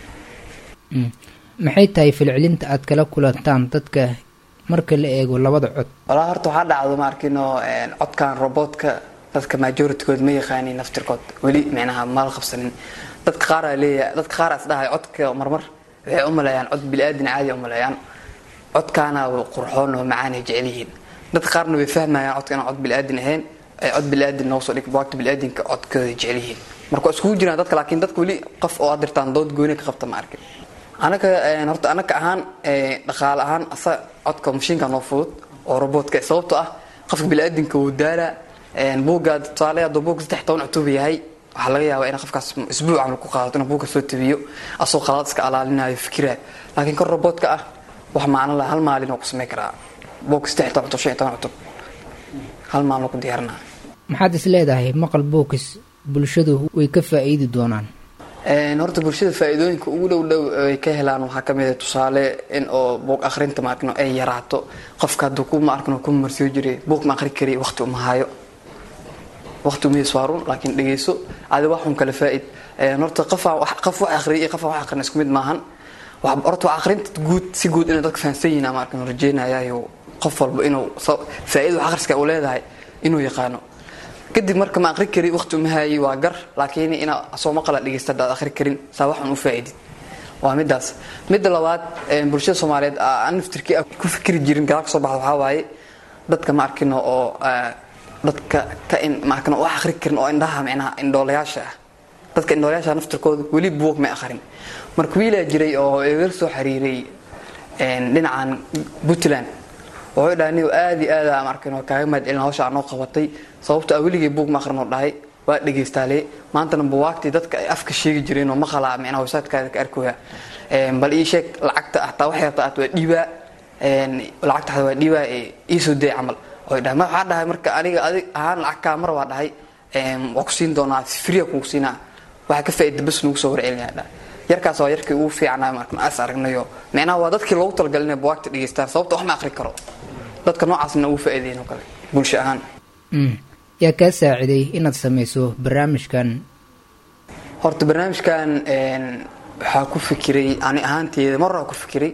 maxay tahay filcilinta aad kala kulantaan dadka marka la eego labada cod walaa horta waxaa dhacdo ma arkino codkan robotka dadka majoritygood ma yaqaanin naftirkood weli micnaha mala qabsanin dadka qaaraa leeyahay dadka qaaraas dhahay codka marmar waxay u maleeyaan cod bili-aadin caadi u maleeyaan codkaana qurxoon oo macaanay jecel yihiin dadka qaarna way fahmayaan codka inaan cod bili-aadin ahayn ay cod bili-aadin noogu soo dhig buwaagta bili-aadinka codkooda jecel yihiin marka waa iskugu jiraan dadka laakiin dadka weli qof oo aad dirtaan dood gooni ka qabta ma arkin anaga horta anaga ahaan dhaqaale ahaan asa codka mashiinka noo fudud oo robotka sababto ah qofka bili-aadinka wuu daala buugga tusaale hadduu buugga saddex toban cutub yahay waxaa laga yaabaa in qofkaas isbuuc camal ku qaadato inuu buugga soo tabiyo asoo qalaad iska alaalinayo fikiraayo laakiin kor robotka ah wax macno laha hal maalin oo ku samayn karaa buugga saddex toban cutub shan iyo toban cutub hal maalin oo ku diyaarinaa maxaad is leedahay maqal bookis bulshadu way ka faa'iidi doonaan horta bulshada faa-iidooyinka ugu dhow dhow ay ka helaan waxaa ka mid a tusaale in oo buug akhrinta maarkino ay yaraato qofka hadduu ku maarkino ku marsiyo jiray buug ma akhri kari waqti uma hayo waqti umayis waa run laakiin dhegeyso adi waxun kala faa-id horta qofaa qof wax akhriya iyo qof wax akhrin isku mid maahan horta wax akhrinta guud si guud inay dadka fahansan yihiin maarkino rajeynayayo qof walba inuu faa-ida wax akhriska uu leedahay inuu yaqaano kadib marka ma aqri kari waqti uma haayay waa gar laakiin inaa soo maqala dhegeysta hadaad aqri karin saa waxun u faa-idid waa midaas midda labaad bulshada soomaaliyeed aan naftirkii ku fikri jirin gadaal ka soo baxda waxaa waaye dadka ma arkino oo dadka ka in ma arkino wax aqri karin oo indhaha micnaha indhoolayaasha ah dadka indhoolayaasha naftirkooda weli buug may aqrin marka wiilaa jiray oo iga soo xiriiray dhinacan puntland wuxuu dhahay niyo aada iyo aada markin kaaga mahadcelin hawsha anoo qabatay sababto a weligay buug ma aqrinoo dhahay waa dhegaystaale maantana buwaagtii dadka ay afka sheegi jireen oo maqalaa micnaha websitekaada ka arkoya bal ii sheeg lacagta hataa waxay rabtaa at waa dhiibaa lacagta hataa waa dhiibaa iisoo day camal oy dhahay waxaa dhahay marka aniga adig ahaan lacag kaa mar waa dhahay waa ku siin doonaa fria kugu siinaa waxaa ka faaida bas nugu soo warcelinaya dhahay yarkaas waa yarkii ugu fiicnaa markan as aragnayo micnaha waa dadkii loogu talagalay inay buwaagta dhegeystaan sababta wax ma aqri karo dadka noocaasna ugu faa'iideyn oo kale bulsho ahaan yaa kaa saaciday inaad samayso barnaamijkan horta barnaamijkan waxaa ku fikiray ani ahaanteeda mar waa ku fikiray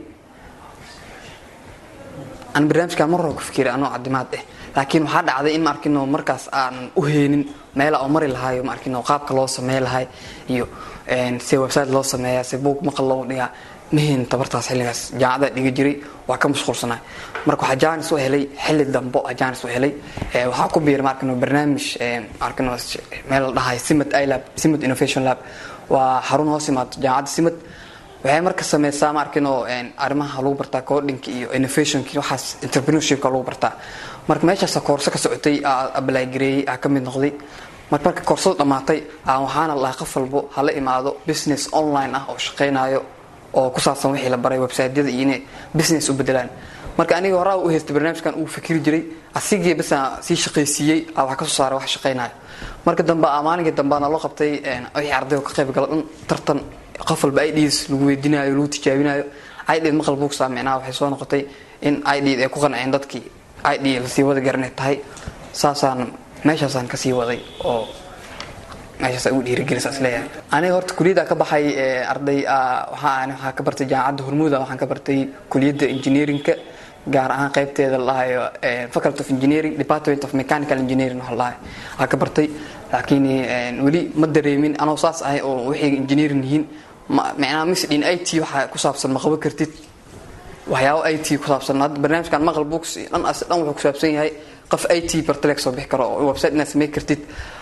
ani barnaamijkan mar waa ku fikiray anoo cadimaad ah laakiin waxaa dhacday in ma arkino markaas aanan u heenin meela oo mari lahayo ma arkino qaabka loo samey lahay iyo se website loo sameeyaa se buug maqal loo dhigaa mahin tabartaas xilligaas jaamacada dhiga jiray waa ka mashquulsanaa marka waxaa jaanis u helay xilli dambo a jaanis u helay waxaa ku biiray markano barnaamij markano meel la dhahay simad ilab simad innovation lab waa xarun hoos imaado jaamacadda simad waxay marka sameysaa markino arrimaha lagu bartaa codinka iyo innovationki waxaas entrepreneurshipka lagu bartaa marka meeshaas koorso ka socotay ablay gareeyey aa ka mid noqday marka marka koorsada dhammaatay waxaana lahaa qof walbo hala imaado business online ah oo shaqeynayo oo ku saabsan wixii la baray websiteyada iyo inay business u bedelaan marka aniga horaa u haystay barnaamijkan uu fikri jiray asigii basa sii shaqaysiiyey waxaa kasoo saaray wax shaqeynayo marka dambe maalinkii dambeana loo qabtay wixii arday ka qayb gala dhan tartan qof walba ids lagu weydiinayo lagu tijaabinayo id maqal buugsa micnaha waxay soo noqotay in id ay ku qanceen dadkii id lasii wada garanay tahay saasaan meeshaasaan kasii waday oo meeshaas ugu dhiirigelisa isleeyahay aniga horta kuliyadda ka baxay arday waxaa waxaa ka bartay jaamacadda hormuuda waxaan ka bartay kuliyadda engineeringka gaar ahaan qaybteeda la dhahayo faculty of engineering department of mechanical engineering waxa la dhahay waxaa ka bartay laakiin weli ma dareemin anoo saas ahay oo waxay engineering yihiin micnaha misdhin i t waxa ku saabsan ma qaban kartid waxyaabo i t ku saabsan hadda barnaamijkan maqal books dhan as dhan wuxuu ku saabsan yahay qof i t bartaleeg soo bixi karo oo website inaad samey kartid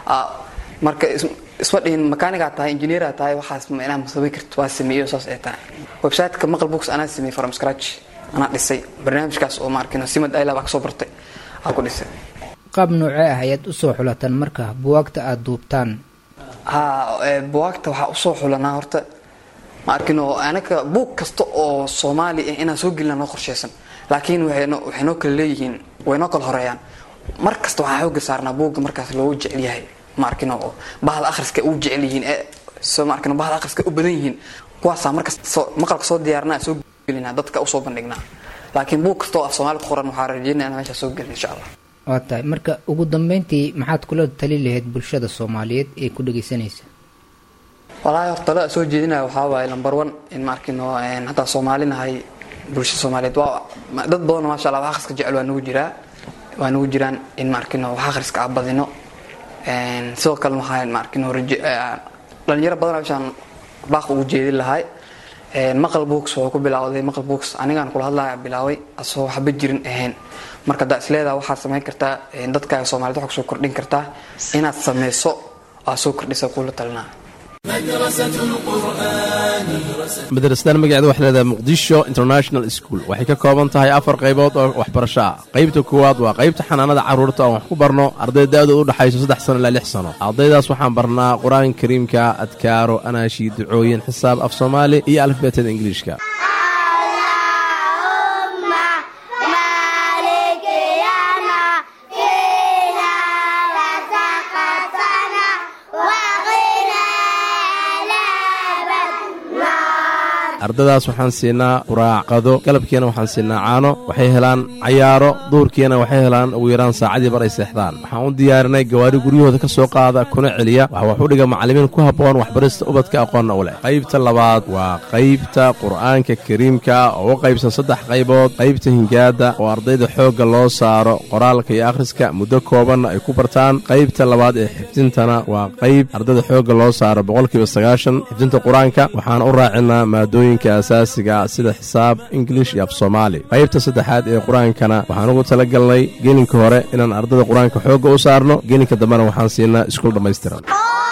marka isma dhihin makaanigaa tahay engineeraa tahay waxaas micnaha ma samey kartid waa sameeyo saas ay tahay websiteka maqal books anaa sameeyey from scratch anaa dhisay barnaamijkaas oo maarkino simad ilab aa kasoo bartay aa ku dhisay qaab noocee ah ayaad usoo xulataan marka buwaagta aada duubtaan ha buwaagta waxaa usoo xulanaa horta ma arkino anaka buug kasta oo soomaali ah inaan soo gelina noo qorsheysan laakiin waxay noo kala leeyihiin way noo kala horeeyaan mar kasta waxaa xooga saarnaa buugga markaas loogu jecel yahay ma arkino oo bahda akhriska u jecel yihiin ee soo ma arkino bahda akhriska u badan yihiin kuwaasaa markasta soo maqalka soo diyaarnaa soo gelinaa dadka usoo bandhignaa laakiin buug kasta oo af soomaali ku qoran waxaa rajeynaya inaan meeshaa soo gelin insha allah waa tahay marka ugu dambeyntii maxaad kula tali lahayd bulshada soomaaliyeed ee ku dhageysanaysa walaahi horta talada soo jeedinaya waxaa waaye number one in ma arkino hataa soomaalinahay bulshada soomaaliyeed waa dad badan maasha allah wax akhriska jecel waa nagu jiraa waa nagu jiraan in ma arkino wax akhriska aan badino sidoo kale waxaan maarkin dhalinyaro badan meeshaan baaq ugu jeedin lahay maqal books wuxuu ku bilowday maqal books anigaan kula hadlaya bilaaway asoo waxba jirin ahayn marka haddaa isleedaha waxaad samayn kartaa dadkaaga soomaaliyed waxaa kusoo kordhin kartaa inaad sameyso aa soo kordhisa kula talinaa madrasadan magaceeda waxay leedahay muqdisho international school waxay ka kooban tahay afar qaybood oo waxbarasho ah qaybta koowaad waa qaybta xanaanada carruurta oon wax ku barno arday da'dood u dhexayso saddex sano ilaa lix sano ardaydaas waxaan barnaa qur-aanka kariimka adkaaro anaashi ducooyin xisaab af soomaali iyo alifbeetada ingiliishka ardaydaas waxaan siinaa quraac qado galabkiina waxaan siinaa caano waxay helaan cayaaro duurkiina waxay helaan ugu yaraan saacadii bar ay seexdaan waxaan u diyaarinay gawaari guryahooda ka soo qaada kuna celiya waxa wax u dhiga macallimiin ku habboon waxbarista ubadka aqoonna u leh qaybta labaad waa qaybta qur'aanka kariimka oo u qaybsan saddex qaybood qaybta hingaada oo ardayda xoogga loo saaro qoraalka iyo akhriska muddo koobanna ay ku bartaan qaybta labaad ee xifdintana waa qayb ardayda xoogga loo saaro boqolkiiba sagaashan xifdinta qur-aanka waxaan u raacinaa maadooyin asaasiga sida xisaab ingilish iyo af soomaali qaybta saddexaad ee qur-aankana waxaan ugu tala galnay gelinka hore inaan ardada qur-aanka xoogga u saarno gelinka dambena waxaan siinaa iskuul dhammaystiran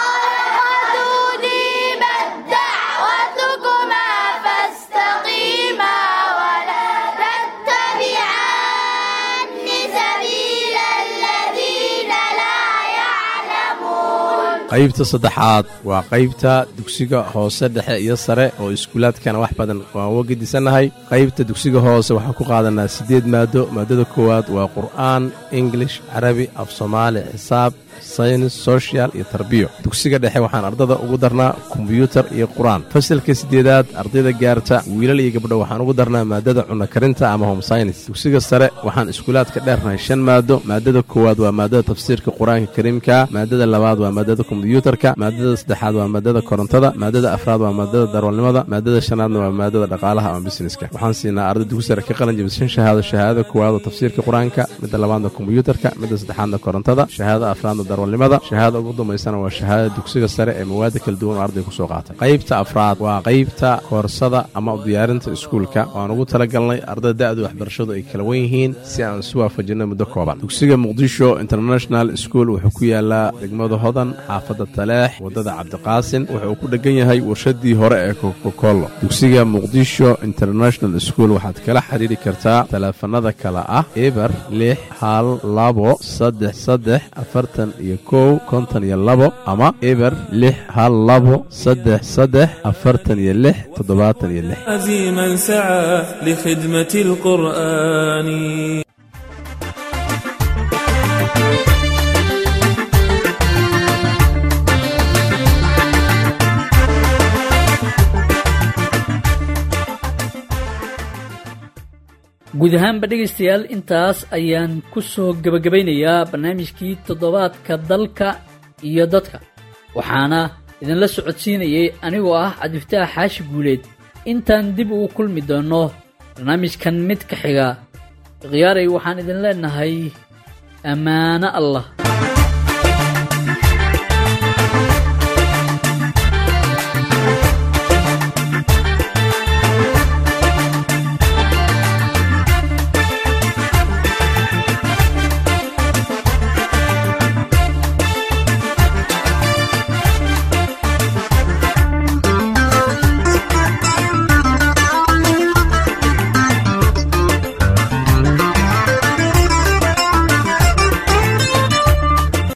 qaybta saddexaad waa qaybta dugsiga hoose dhexe iyo sare oo iskuulaadkana wax badan waan uga gedisannahay qaybta dugsiga hoose waxaan ku qaadanaa siddeed maado maadada koowaad waa qur'aan ingilish carabi af soomaali xisaab saynis sochial iyo tarbiyo dugsiga dhexe waxaan ardada ugu darnaa kombyuutar iyo qur-aan fasalka siddeedaad ardayda gaarta wiilal iyo gabdho waxaan ugu darnaa maadada cunno karinta ama home synis dugsiga sare waxaan iskuulaadka dheernahay shan maado maadada koowaad waa maadada tafsiirka qur-aanka kariimka maadada labaad waa maadada kombyuutarka maadada saddexaad waa maadada korontada maadada afraad waa maadada darwalnimada maadada shanaadna waa maadada dhaqaalaha ama busineska waxaan siinaa arday dugsi sare ka qalin jabishan shahaado shahaadada koowaad oo tafsiirka qur-aanka midda labaadna kombyuutarka midda saddexaadna korontada shahaadada afraadna darwalnimada shahaada ugu dambaysana waa shahaadada dugsiga sare ee mawaada kala duwan oo arday kusoo qaatay qaybta afraad waa qaybta koorsada ama diyaarinta iskuulka waan ugu talagalnay ardada da'du waxbarashadu ay kala wan yihiin si aan isu waafajinno muddo kooban dugsiga muqdisho international school wuxuu ku yaalaa degmada hodan xaafadda taleex waddada cabdiqaasin wuxuu ku dheggan yahay warshadii hore ee kokokollo dugsiga muqdisho international school waxaad kala xidhiidhi kartaa taleefanada kale ah eber lix hal labo saddex saddex afartan iyo kow konton iyo labo ama eber lix hal labo saddex saddex afartan iyo lix toddobaatan iyo lix عزيما سعى لخدمة القرآن guud ahaanba dhegaystayaal intaas ayaan ku soo gebagabaynayaa barnaamijkii toddobaadka dalka iyo dadka waxaana idinla socodsiinayay anigoo ah cabdifataax xaashi guuleed intaan dib ugu kulmi doonno barnaamijkan mid ka xiga ikhyaaray waxaan idin leenahay ammaano allah